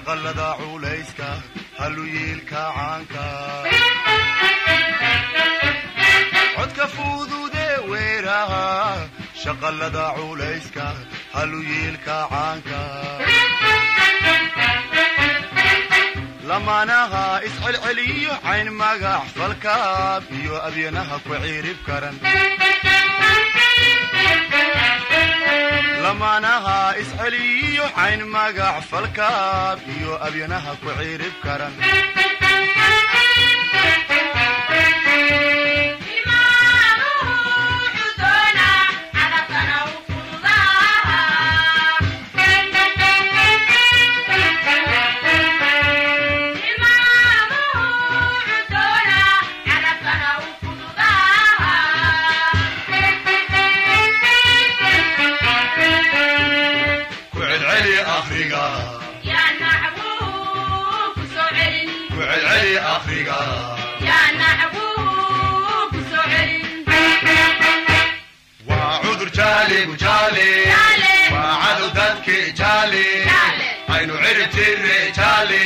shaqalada culayska haluyiilka caanka codka fududee weeraha shaqalada culayska haluyiilka caanka lamaanaha iscelceliyo cayn magac falkaab iyo abyanaha ku ciirib karan lamaanaha isceliyo cayn magac falkaab iyo abyanaha ku ciirib karan ku celceli akhriga ku celceli akhriga waa cudur jaaligu jaali waa cadow dadki jaali aynu cirib tirre jaali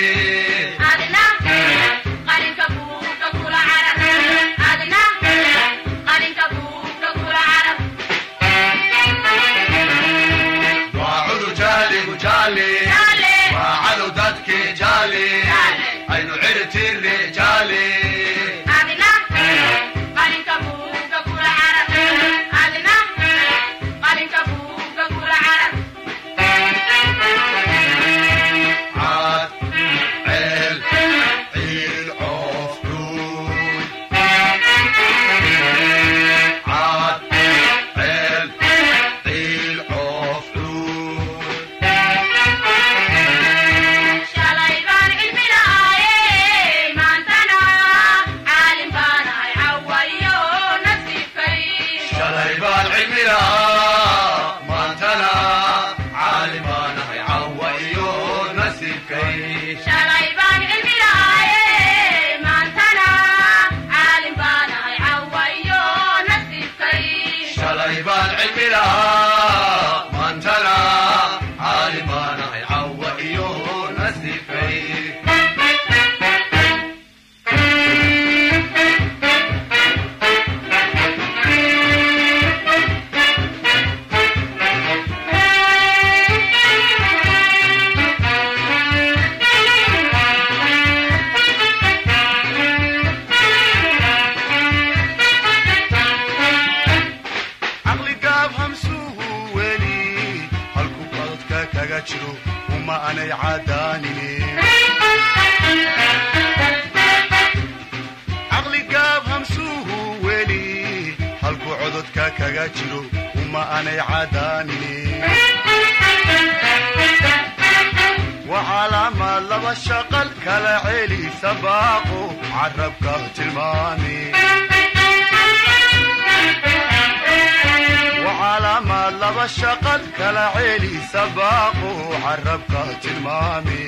waa cudur jaaligu jaali waa cadow dadki jaali aynu cirib tirre jaali caad ceel ciil coof dhuun caad ceel ciil coof dhuun shalay baan cilmi lahaa maantana caalim baanahay cawa iyo nasiibkay shalay baan cilmi lahaa maantana caalim baanahay cawa iyo nasiibkay caqli gaab hamsuhu weli halku qadadka kaga jiro uma anay cadaanine caqli gaab hamsuhu weli halku cododka kaga jiro uma anay cadaanine waa calaamaad laba shaqal kala celi sabaaqo carabka tilmaame وعلامات لبا شقد كلا عيلي سباقو عربك تلمامي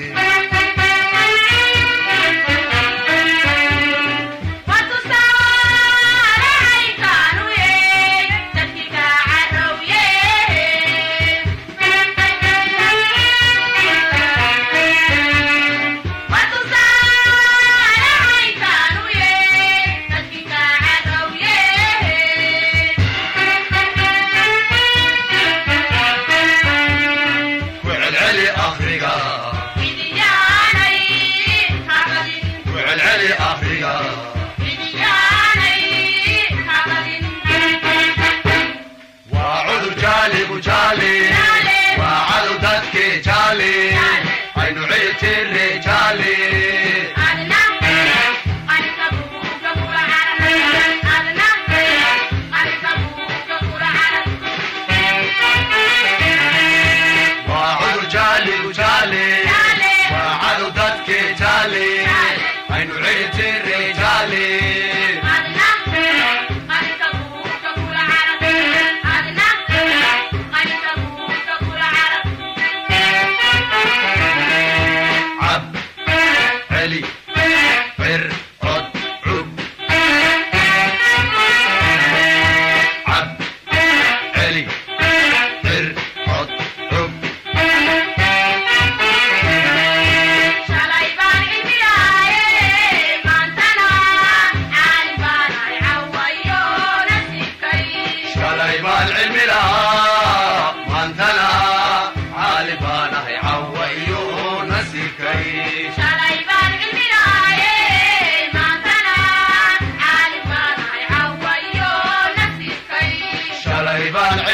ku celceli akhriga baan